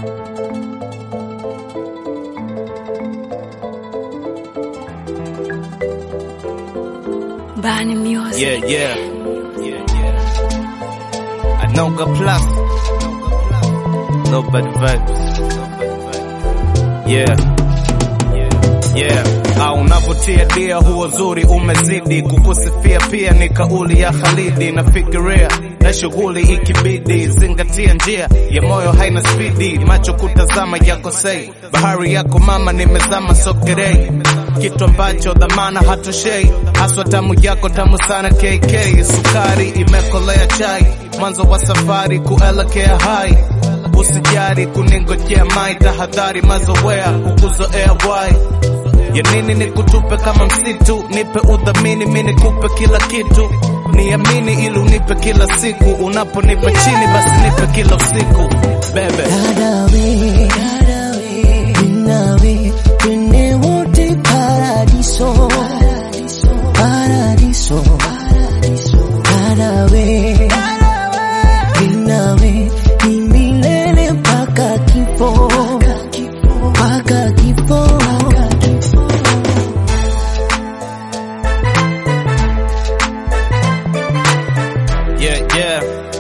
Bani Music. Yeah, yeah. Yeah, yeah. Anoga Plus. Nobody vibes. Yeah. Yeah. Au unavutia dia huo zuri umezidi kukusifia pia ni kauli ya Khalidi nafikiria na shughuli ikibidi zingatia njia ya moyo haina spidi macho kutazama yako sei bahari yako mama nimezama sogerei kitu ambacho dhamana hatoshei haswa tamu yako tamu sana KK sukari imekolea chai mwanzo wa safari kuelekea hai usijari kuningojea mai tahadhari mazoea kukuzoea wai ya nini nikutupe kama msitu nipe udhamini mi nikupe kila kitu niamini ili unipe kila siku unaponipa chini basi nipe kila usiku bebe Dadawe, ninawe, twende wote paradiso, paradiso, Dadawe, ninawe, ni milele mpaka kifo, mpaka kifo. yeah, yeah.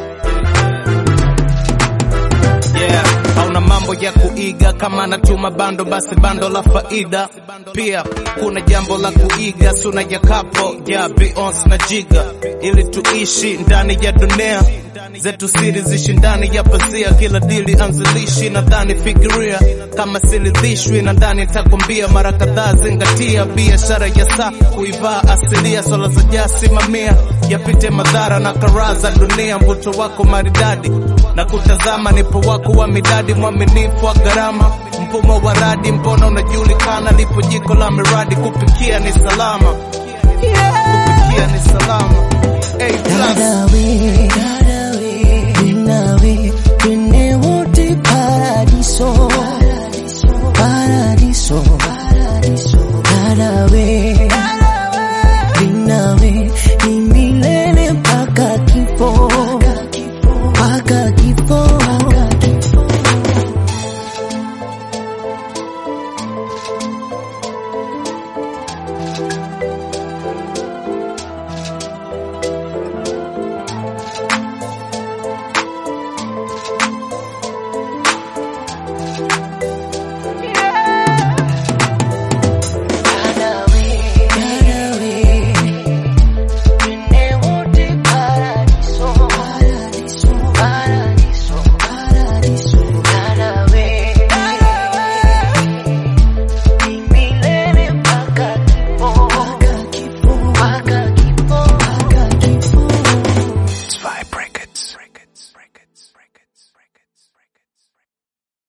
Yeah, hauna mambo ya kuiga kama natuma bando basi bando la faida pia kuna jambo la kuiga suna ya kapo ya Beyonce na Jiga ili tuishi ndani ya dunia zetu siri zishi ndani ya pazia kila dili anzilishi nadhani fikiria kama silidhishwi nadhani takwambia mara kadhaa zingatia biashara ya saa kuivaa asilia swala za jasimamia yapite madhara na karaa za dunia mvuto wako maridadi na kutazama nipo wako wa midadi mwaminifu wa gharama mfumo wa radi mbona unajulikana lipo jiko la miradi kupikia ni salama kupikia ni salama A plus. Dadawe,